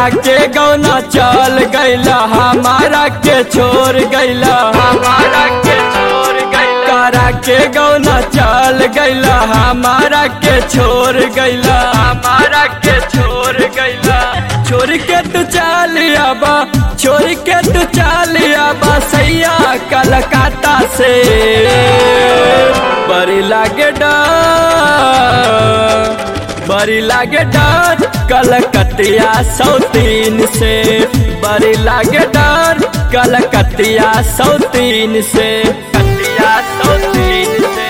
करा के गौना चल गैला हमारा के छोड़ गैला हमारा के छोड़ गैला करा के गौना चल गैला हमारा के छोड़ गैला हमारा के छोड़ गैला छोड़ के तू चल आबा छोड़ के तू चल आबा सैया कलकत्ता से बड़ी लागे डर बड़ी लागे डर कलकतिया सौतीन से बड़ी लागे डर कलकतिया सौतीन से कतिया सौतीन से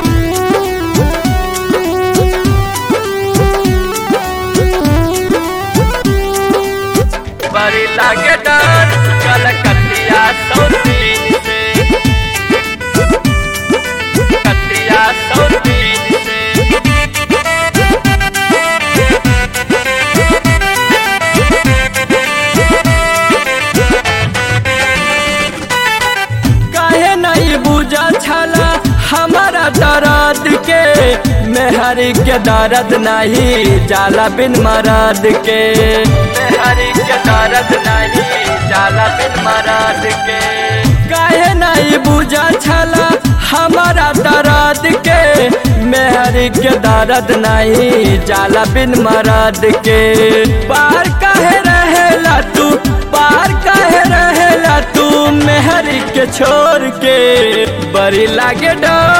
बड़ी लागे डर कलकतिया सौतीन से कतिया सौतीन से काहे नहीं बुझा छला हमारा दर्द के मेहरी के दर्द नहीं जाला बिन मरद के मेहरी के दर्द नहीं जाला बिन मरद के काहे नहीं बुझा छला हमारा दर्द के मेहरी के दर्द नहीं जाला बिन मरद के पार काहे रहेला तू पार काहे रहेला तू मेहरी के छोड़ के बड़ी लागे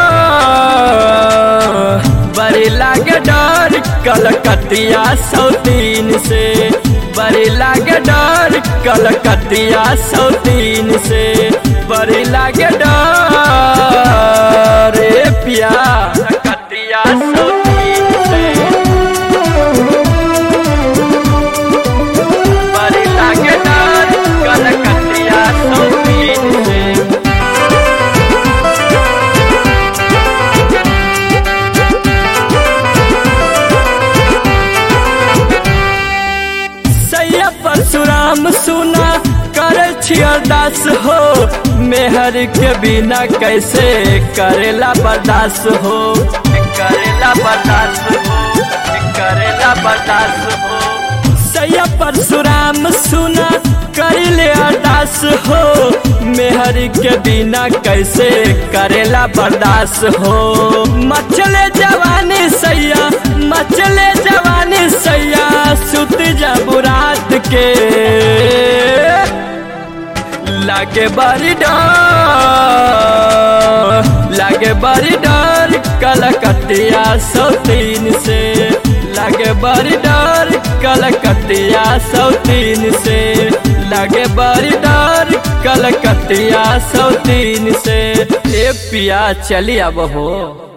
डर बड़ी लागे डर कलकतिया सौतीन से बड़ी लागे डर कलकतिया सौतीन से बड़ी लागे डर रे पिया कलकतिया सौतीन से बड़ी लागे डर कलकतिया सौतीन से सैया परशुराम सुना करे छी अरदास हो मेहर के बिना कैसे करेला बर्दाश्त हो करेला बर्दाश्त हो करेला बर्दाश्त हो सैया परशुराम सुना करिले अरदास हो मेहर के बिना कैसे करेला बर्दाश्त हो मचले जवानी सैया मचले जवानी सैया सुत जब रात के लागे बड़ी डर लागे बड़ी डर कलकतिया सौतीन से लागे बड़ी डर कलकतिया सौतीन से लागे बड़ी डर कलकतिया सौतीन से ए पिया चली अब हो